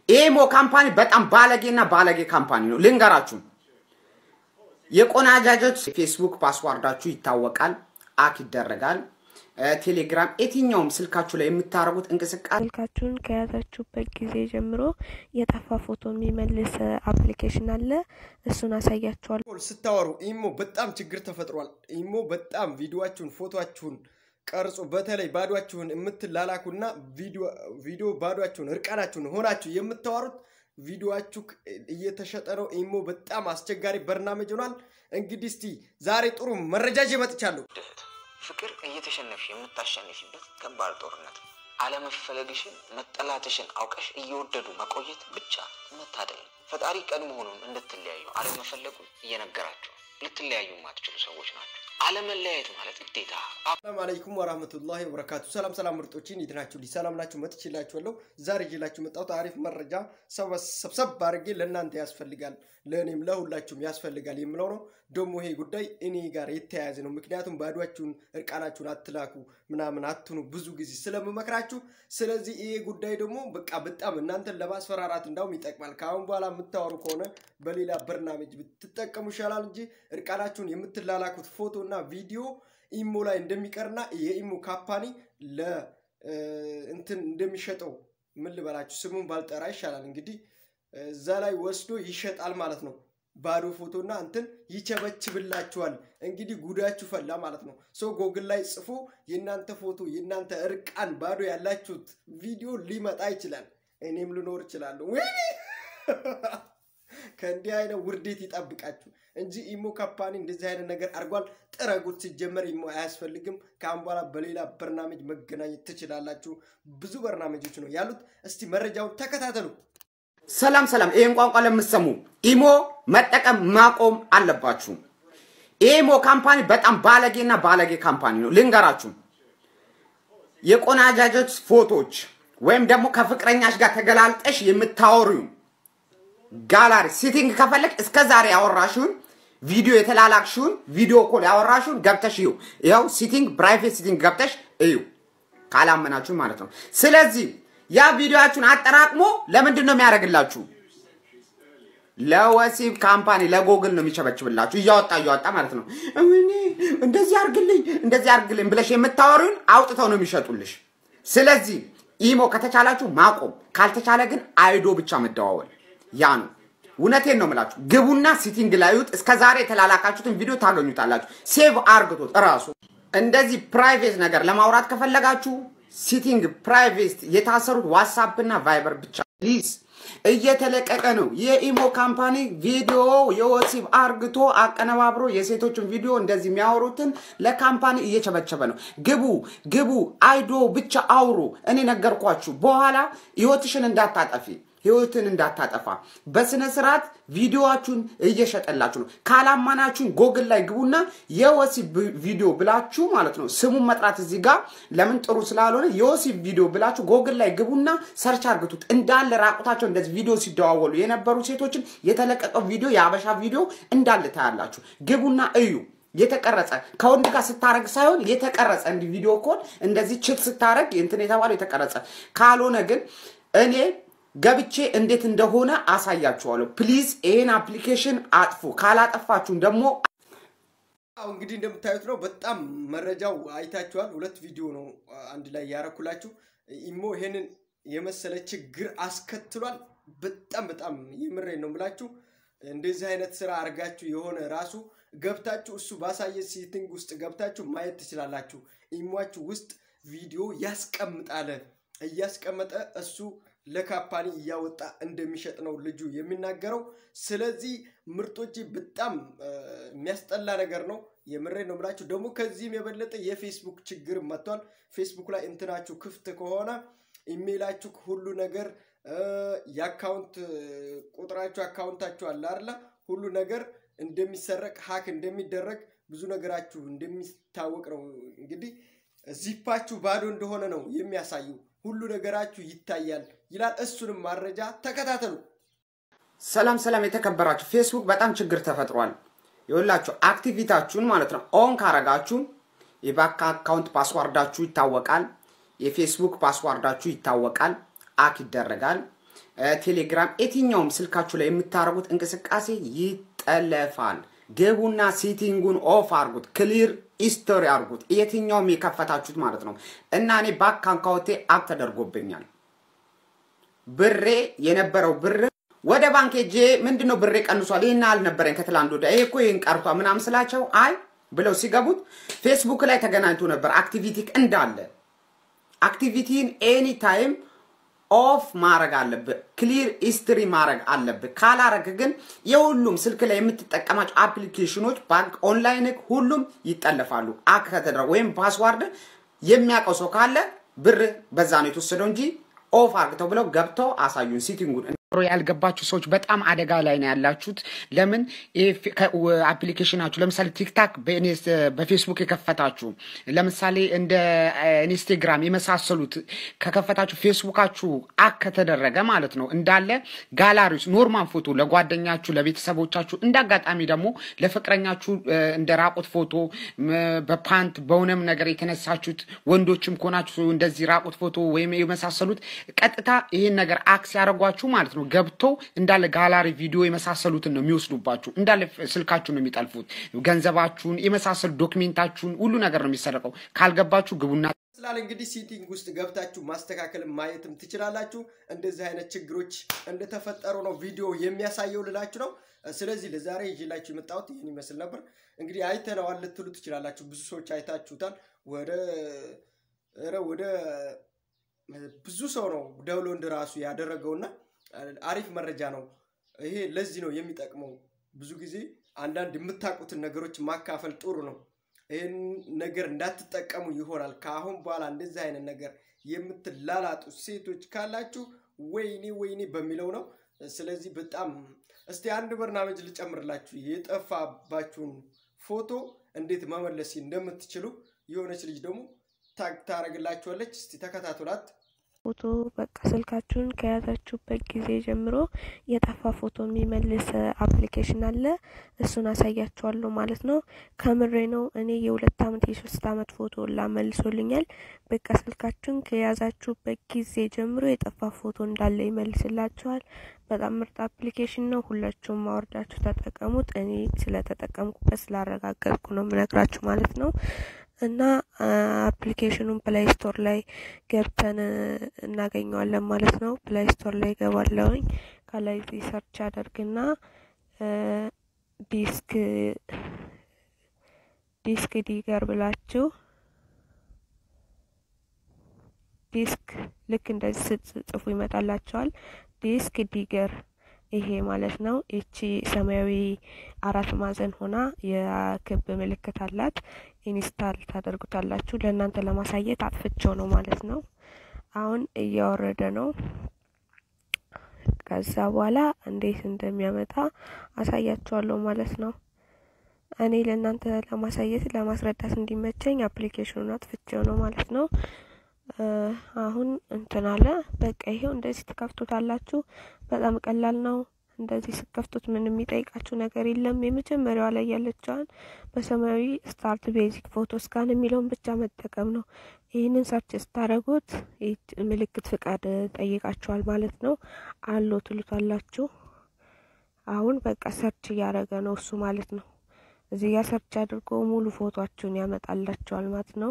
ኢሞ ካምፓኒ በጣም ባለጌና ባለጌ ካምፓኒ ነው። ልንገራችሁ፣ የቆናጃጆች ፌስቡክ ፓስዋርዳችሁ ይታወቃል፣ አክ ይደረጋል። ቴሌግራም፣ የትኛውም ስልካችሁ ላይ የምታደርጉት እንቅስቃሴ ስልካችሁን ከያዛችሁበት ጊዜ ጀምሮ የጠፋ ፎቶ የሚመልስ አፕሊኬሽን አለ። እሱን አሳያችኋል። ስታወሩ ኢሞ በጣም ችግር ተፈጥሯል። ኢሞ በጣም ቪዲዮችሁን ፎቶችሁን ቀርጾ በተለይ ባዷችሁን የምትላላኩና ቪዲዮ ባዷችሁን እርቃናችሁን ሆናችሁ የምታወሩት ቪዲዮችሁ እየተሸጠ ነው። ኢሞ በጣም አስቸጋሪ በርናመጅ ሆኗል። እንግዲህ እስቲ ዛሬ ጥሩ መረጃ ይዤ መጥቻለሁ። ፍቅር እየተሸነፍሽ የምታሸንፊበት ከባድ ጦርነት ነው። አለመፈለግሽን መጠላትሽን አውቀሽ እየወደዱ መቆየት ብቻ መታደል ነው። ፈጣሪ ቀድሞውኑም እንድትለያዩ አለመፈለጉን እየነገራችሁ ልትለያዩ የማትችሉ ሰዎች ናቸው። አለመለያየት ማለት ግዴታ ሰላም አለይኩም ወራህመቱላሂ ወበረካቱ። ሰላም ሰላም ምርጦችን እንዴት ናችሁ? ሰላም ናችሁ? መጥቼላችኋለሁ። ዛሬ ይዤላችሁ መጣሁት አሪፍ መረጃ ሰብሰብ አድርጌ ለእናንተ ያስፈልጋል፣ ለእኔም ለሁላችሁም ያስፈልጋል የምለው ነው። ደግሞ ይሄ ጉዳይ እኔ ጋር የተያያዘ ነው። ምክንያቱም ባዷችሁን እርቃናችሁን አትላኩ ምናምን አትኑ ብዙ ጊዜ ስለምመክራችሁ። ስለዚህ ይሄ ጉዳይ ደግሞ በቃ በጣም እናንተን ለማስፈራራት እንዳውም ይጠቅማል። ከአሁን በኋላ የምታወሩ ከሆነ በሌላ በርናሜጅ ብትጠቀሙ ይሻላል እንጂ እርቃናችሁን የምትላላኩት ፎቶ እና ቪዲዮ ኢሞ ላይ እንደሚቀርና የኢሞ ካምፓኒ ለእንትን እንደሚሸጠው ምን ልበላችሁ ስሙን ባልጠራ ይሻላል። እንግዲህ እዛ ላይ ወስዶ ይሸጣል ማለት ነው። ባዶ ፎቶና እንትን ይቸበችብላችኋል። እንግዲህ ጉዳችሁ ፈላ ማለት ነው። ሰው ጎግል ላይ ጽፎ የእናንተ ፎቶ የእናንተ እርቃን ባዶ ያላችሁት ቪዲዮ ሊመጣ ይችላል። እኔም ልኖር እችላለሁ። ወይኔ ከእንዲህ አይነት ውርዴት ይጠብቃችሁ እንጂ ኢሞ ካምፓኒ እንደዚህ አይነት ነገር አድርጓል። ጥረጉት። ሲጀመር ኢሞ አያስፈልግም። ከአሁን በኋላ በሌላ በርናሜጅ መገናኘት ትችላላችሁ። ብዙ በርናሜጆች ነው ያሉት። እስቲ መረጃውን ተከታተሉ። ሰላም ሰላም፣ ይህን ቋንቋ ለምትሰሙ ኢሞ መጠቀም ማቆም አለባችሁ። ኢሞ ካምፓኒ በጣም ባለጌና ባለጌ ካምፓኒ ነው። ልንገራችሁ፣ የቆናጃጆች ፎቶች ወይም ደግሞ ከፍቅረኛሽ ጋር ተገላልጠሽ የምታወሪው ጋላሪ ሴቲንግ ከፈለግ እስከ ዛሬ ያወራሽውን ቪዲዮ የተላላክሽውን ቪዲዮ ኮል ያወራሽውን ገብተሽ እዩ። ይኸው ሴቲንግ ፕራይቬት ሴቲንግ ገብተሽ እዩ፣ ካላመናችሁ ማለት ነው። ስለዚህ ያ ቪዲዮችሁን አጠራቅሞ ለምንድን ነው የሚያደርግላችሁ? ለወሲብ ካምፓኒ ለጎግል ነው የሚቸበችብላችሁ፣ እያወጣ እያወጣ ማለት ነው። እኔ እንደዚህ አርግልኝ እንደዚህ አርግልኝ ብለሽ የምታወሪውን አውጥተው ነው የሚሸጡልሽ። ስለዚህ ኢሞ ከተቻላችሁ ማቆም፣ ካልተቻለ ግን አይዶ ብቻ መደዋወል ያ ነው። እውነቴን ነው የምላችሁ። ግቡና ሲቲንግ ላዩት። እስከ ዛሬ የተላላካችሁትን ቪዲዮ ታገኙታላችሁ። ሴቭ አርግቶት እራሱ እንደዚህ ፕራይቬት ነገር ለማውራት ከፈለጋችሁ ሲቲንግ ፕራይቬት የታሰሩት ዋትሳፕ እና ቫይበር ብቻ ፕሊዝ። እየተለቀቀ ነው የኢሞ ካምፓኒ ቪዲዮ የወሲብ አርግቶ አቀነባብሮ የሴቶችን ቪዲዮ እንደዚህ የሚያወሩትን ለካምፓኒ እየቸበቸበ ነው። ግቡ ግቡ፣ አይዶ ብቻ አውሩ። እኔ ነገርኳችሁ። በኋላ ህይወትሽን እንዳታጠፊ ህይወትን እንዳታጠፋ በስነ ስርዓት ቪዲዮዋችሁን እየሸጠላችሁ ነው። ካላማናችሁን ጎግል ላይ ግቡና የወሲብ ቪዲዮ ብላችሁ ማለት ነው ስሙን መጥራት እዚህ ጋር ለምን ጥሩ ስላልሆነ የወሲብ ቪዲዮ ብላችሁ ጎግል ላይ ግቡና ሰርች አርግቱት። እንዳለ ራቁታቸው እንደዚህ ቪዲዮ ሲደዋወሉ የነበሩ ሴቶችን የተለቀቀው ቪዲዮ የአበሻ ቪዲዮ እንዳለ ታያላችሁ። ግቡና እዩ። የተቀረጸ ከወንድ ጋር ስታረግ ሳይሆን የተቀረጸ እንዲህ ቪዲዮ ኮል እንደዚህ ችት ስታረግ እንትን የተባለው የተቀረጸ ካልሆነ ግን እኔ ገብቼ እንዴት እንደሆነ አሳያችኋለሁ። ፕሊዝ ይሄን አፕሊኬሽን አጥፉ። ካላጠፋችሁም ደግሞ አሁ እንግዲህ እንደምታዩት ነው። በጣም መረጃው አይታችኋል። ሁለት ቪዲዮ ነው አንድ ላይ ያረኩላችሁ። ኢሞ ይሄንን የመሰለ ችግር አስከትሏል። በጣም በጣም የምሬን ነው የምላችሁ። እንደዚህ አይነት ስራ አድርጋችሁ የሆነ ራሱ ገብታችሁ እሱ ባሳየ ሴቲንግ ውስጥ ገብታችሁ ማየት ትችላላችሁ። ኢሟችሁ ውስጥ ቪዲዮ ያስቀምጣል። እያስቀመጠ እሱ ለካምፓኒ እያወጣ እንደሚሸጥ ነው ልጁ የሚናገረው። ስለዚህ ምርጦች በጣም የሚያስጠላ ነገር ነው። የምሬ ነው ብላችሁ ደግሞ ከዚህም የበለጠ የፌስቡክ ችግር መጥቷል። ፌስቡክ ላይ እንትናችሁ ክፍት ከሆነ ኢሜይላችሁ ሁሉ ነገር የአካውንት ቁጥራችሁ አካውንታችሁ አለ አይደለ? ሁሉ ነገር እንደሚሰረቅ ሀክ እንደሚደረግ ብዙ ነገራችሁ እንደሚታወቅ ነው። እንግዲህ ዚፓችሁ ባዶ እንደሆነ ነው የሚያሳዩ ሁሉ ነገራችሁ ይታያል ይላል። እሱንም ማረጃ ተከታተሉ። ሰላም ሰላም፣ የተከበራችሁ ፌስቡክ በጣም ችግር ተፈጥሯል። ይኸውላችሁ አክቲቪታችሁን ማለት ነው ኦን ካረጋችሁ የባንክ አካውንት ፓስዋርዳችሁ ይታወቃል። የፌስቡክ ፓስዋርዳችሁ ይታወቃል። አክ ይደረጋል። ቴሌግራም፣ የትኛውም ስልካችሁ ላይ የምታደርጉት እንቅስቃሴ ይጠለፋል። ግቡና ሴቲንጉን ኦፍ አርጉት፣ ክሊር ሂስቶሪ አርጉት። የትኛውም የከፈታችሁት ማለት ነው እና እኔ ባንክ አካውንቴ አክ ተደርጎብኛል። ብሬ የነበረው ብር ወደ ባንክ ሄጄ ምንድነው ብሬ ቀንሷል፣ ይህን አልነበረኝ ከትላንት ወዲያ ይሄ እኮ ይህን ቀርቷ ምናምን ስላቸው አይ ብለው ሲገቡት ፌስቡክ ላይ ተገናኝቶ ነበር አክቲቪቲ እንዳለ አክቲቪቲን ኤኒ ታይም ኦፍ ማድረግ አለብህ። ክሊር ሂስትሪ ማድረግ አለብህ። ካላረግ ግን የሁሉም ስልክ ላይ የምትጠቀማቸው አፕሊኬሽኖች ባንክ፣ ኦንላይን ሁሉም ይጠለፋሉ። አክ ከተደረገ ወይም ፓስዋርድ የሚያውቀው ሰው ካለ ብር በዛ ነው የተወሰደው እንጂ ኦፍ አርግተው ብለው ገብተው አሳዩን ሲቲንጉን ያልገባችሁ ሰዎች በጣም አደጋ ላይ ነው ያላችሁት። ለምን አፕሊኬሽናችሁ ለምሳሌ ቲክታክ በፌስቡክ የከፈታችሁ ለምሳሌ እንደ ኢንስታግራም የመሳሰሉት ከከፈታችሁ ፌስቡካችሁ አክ ከተደረገ ማለት ነው እንዳለ ጋላሪስ ኖርማል ፎቶ ለጓደኛችሁ፣ ለቤተሰቦቻችሁ እንደ አጋጣሚ ደግሞ ለፍቅረኛችሁ እንደ ራቁት ፎቶ በፓንት በሆነም ነገር የተነሳችሁት ወንዶችም ከሆናችሁ እንደዚህ ራቁት ፎቶ ወይም የመሳሰሉት ቀጥታ ይህን ነገር አክስ ያደረጓችሁ ማለት ነው ገብተው እንዳለ ጋላሪ ቪዲዮ የመሳሰሉትን ነው የሚወስዱባችሁ። እንዳለ ስልካችሁን ነው የሚጠልፉት። ገንዘባችሁን የመሳሰሉ ዶክሜንታችሁን ሁሉ ነገር ነው የሚሰረቀው። ካልገባችሁ ግቡና ስላል እንግዲህ ሴቲንግ ውስጥ ገብታችሁ ማስተካከል ማየትም ትችላላችሁ። እንደዚህ አይነት ችግሮች እንደተፈጠሩ ነው ቪዲዮ የሚያሳየው ልላችሁ ነው። ስለዚህ ለዛሬ ይዤላችሁ የመጣሁት ይህን ይመስል ነበር። እንግዲህ አይተነዋል ልትሉ ትችላላችሁ። ብዙ ሰዎች አይታችሁታል። ወደ ኧረ ወደ ብዙ ሰው ነው ዳውንሎድ ራሱ ያደረገውና አሪፍ መረጃ ነው። ይሄ ለዚህ ነው የሚጠቅመው። ብዙ ጊዜ አንዳንድ የምታውቁትን ነገሮች ማካፈል ጥሩ ነው። ይህን ነገር እንዳትጠቀሙ ይሆናል። ከአሁን በኋላ እንደዚህ አይነት ነገር የምትላላጡ ሴቶች ካላችሁ ወይኔ ወይኔ በሚለው ነው። ስለዚህ በጣም እስቲ አንድ በርናመጅ ልጨምርላችሁ የጠፋባችሁን ፎቶ እንዴት መመለስ እንደምትችሉ የሆነች ልጅ ደግሞ ታግ ታደርግላችኋለች። እስቲ ተከታተሏት። ፎቶ በቃ ስልካችሁን ከያዛችሁበት ጊዜ ጀምሮ የጠፋ ፎቶ የሚመልስ አፕሊኬሽን አለ። እሱን አሳያችኋለሁ ማለት ነው። ከምሬ ነው። እኔ የሁለት አመት የሶስት አመት ፎቶ ላመልሶልኛል። በቃ ስልካችሁን ከያዛችሁበት ጊዜ ጀምሮ የጠፋ ፎቶ እንዳለ ይመልስላችኋል። በጣም ምርጥ አፕሊኬሽን ነው። ሁላችሁም ማወርዳችሁ ተጠቀሙት። እኔ ስለተጠቀምኩበት ስላረጋገጥኩ ነው የምነግራችሁ ማለት ነው። እና አፕሊኬሽኑን ፕላይ ስቶር ላይ ገብተን እናገኘዋለን ማለት ነው። ፕላይ ስቶር ላይ ገባለውኝ ከላይ ሰርች አደርግና ዲስክ ዲስክ ዲገር ብላችሁ ዲስክ ልክ እንደዚህ ስትጽፉ ይመጣላቸዋል። ዲስክ ዲገር ይሄ ማለት ነው። ይቺ ሰማያዊ አራት ማዕዘን ሆና የክብ ምልክት አላት። ኢንስታል ታደርጉታላችሁ። ለእናንተ ለማሳየት አጥፍቼው ነው ማለት ነው። አሁን እያወረደ ነው። ከዛ በኋላ እንዴት እንደሚያመጣ አሳያችኋለሁ ማለት ነው። እኔ ለእናንተ ለማሳየት ለማስረዳት እንዲመቸኝ አፕሊኬሽኑን አጥፍቼው ነው ማለት ነው። አሁን እንትን አለ። በቃ ይሄው እንደዚህ ትከፍቱታላችሁ። በጣም ቀላል ነው። እንደዚህ ስከፍቱት ምንም የሚጠይቃችሁ ነገር የለም። የመጀመሪያዋ ላይ ያለችዋን በሰማያዊ ስታርት ቤዚክ ፎቶ ስካን የሚለውን ብቻ መጠቀም ነው። ይህንን ሰርች ስታደረጉት ምልክት ፍቃድ ጠይቃችኋል ማለት ነው። አሎ ትሉታላችሁ። አሁን በቃ ሰርች እያደረገ ነው እሱ ማለት ነው። እዚህ ጋር ሰርች አድርጎ ሙሉ ፎቶችሁን ያመጣላችኋል ማለት ነው።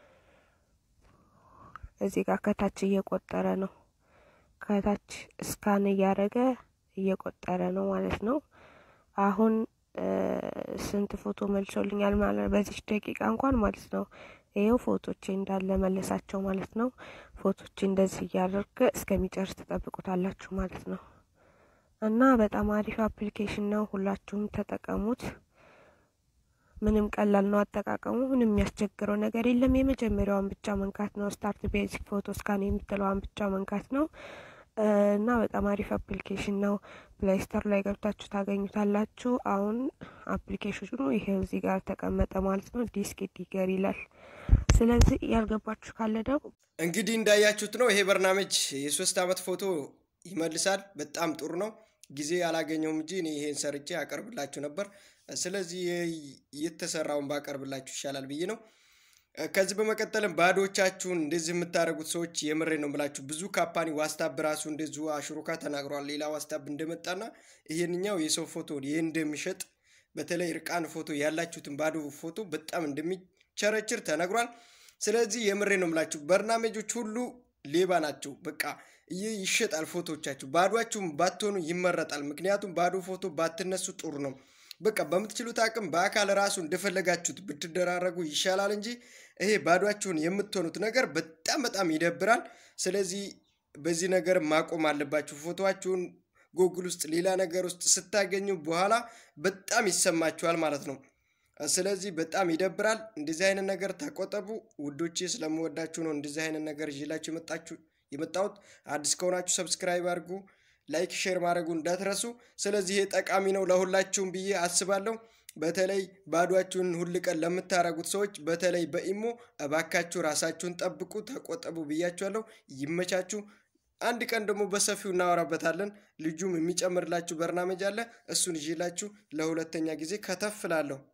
እዚህ ጋር ከታች እየቆጠረ ነው። ከታች እስካን እያደረገ እየቆጠረ ነው ማለት ነው። አሁን ስንት ፎቶ መልሶልኛል ማለት በዚች ደቂቃ እንኳን ማለት ነው። ይኸው ፎቶቼ እንዳለ መለሳቸው ማለት ነው። ፎቶቼ እንደዚህ እያደረገ እስከሚጨርስ ትጠብቁታላችሁ ማለት ነው። እና በጣም አሪፍ አፕሊኬሽን ነው። ሁላችሁም ተጠቀሙት። ምንም ቀላል ነው አጠቃቀሙ። ምንም የሚያስቸግረው ነገር የለም። የመጀመሪያዋን ብቻ መንካት ነው። ስታርት ቤዚክ ፎቶ ስካን የምትለዋን ብቻ መንካት ነው እና በጣም አሪፍ አፕሊኬሽን ነው። ፕሌይ ስቶር ላይ ገብታችሁ ታገኙታላችሁ። አሁን አፕሊኬሽኑ ይሄው እዚህ ጋር ተቀመጠ ማለት ነው። ዲስክ ዲገር ይላል። ስለዚህ ያልገባችሁ ካለ ደግሞ እንግዲህ እንዳያችሁት ነው። ይሄ በርናመጅ የሶስት አመት ፎቶ ይመልሳል። በጣም ጥሩ ነው። ጊዜ አላገኘውም እንጂ እኔ ይሄን ሰርቼ አቀርብላችሁ ነበር። ስለዚህ የተሰራውን ባቀርብላችሁ ይሻላል ብዬ ነው። ከዚህ በመቀጠልም ባዶቻችሁን እንደዚህ የምታደርጉት ሰዎች የምሬ ነው ብላችሁ ብዙ ካምፓኒ ዋስታብ ራሱ እንደዚሁ አሽሩካ ተናግሯል። ሌላ ዋስታብ እንደመጣና ይሄንኛው የሰው ፎቶ ይህ እንደሚሸጥ በተለይ እርቃን ፎቶ ያላችሁትን ባዶ ፎቶ በጣም እንደሚቸረችር ተነግሯል። ስለዚህ የምሬ ነው ምላችሁ በርናሜጆች ሁሉ ሌባ ናቸው። በቃ ይህ ይሸጣል ፎቶቻችሁ። ባዷችሁም ባትሆኑ ይመረጣል። ምክንያቱም ባዶ ፎቶ ባትነሱ ጥሩ ነው። በቃ በምትችሉት አቅም በአካል ራሱ እንደፈለጋችሁት ብትደራረጉ ይሻላል እንጂ ይሄ ባዷችሁን የምትሆኑት ነገር በጣም በጣም ይደብራል። ስለዚህ በዚህ ነገር ማቆም አለባችሁ። ፎቶችሁን ጎግል ውስጥ ሌላ ነገር ውስጥ ስታገኙ በኋላ በጣም ይሰማችኋል ማለት ነው። ስለዚህ በጣም ይደብራል። እንደዚህ አይነት ነገር ተቆጠቡ ውዶቼ። ስለምወዳችሁ ነው እንደዚህ አይነት ነገር ይዤላችሁ የመጣችሁ የመጣሁት። አዲስ ከሆናችሁ ሰብስክራይብ አድርጉ፣ ላይክ፣ ሼር ማድረጉ እንዳትረሱ። ስለዚህ ይሄ ጠቃሚ ነው ለሁላችሁም ብዬ አስባለሁ። በተለይ ባዷችሁን ሁል ቀን ለምታረጉት ሰዎች በተለይ በኢሞ እባካችሁ ራሳችሁን ጠብቁ፣ ተቆጠቡ ብያችኋለሁ። ይመቻችሁ። አንድ ቀን ደግሞ በሰፊው እናወራበታለን። ልጁም የሚጨምርላችሁ በርናመጅ አለ። እሱን ይዤላችሁ ለሁለተኛ ጊዜ ከተፍላለሁ።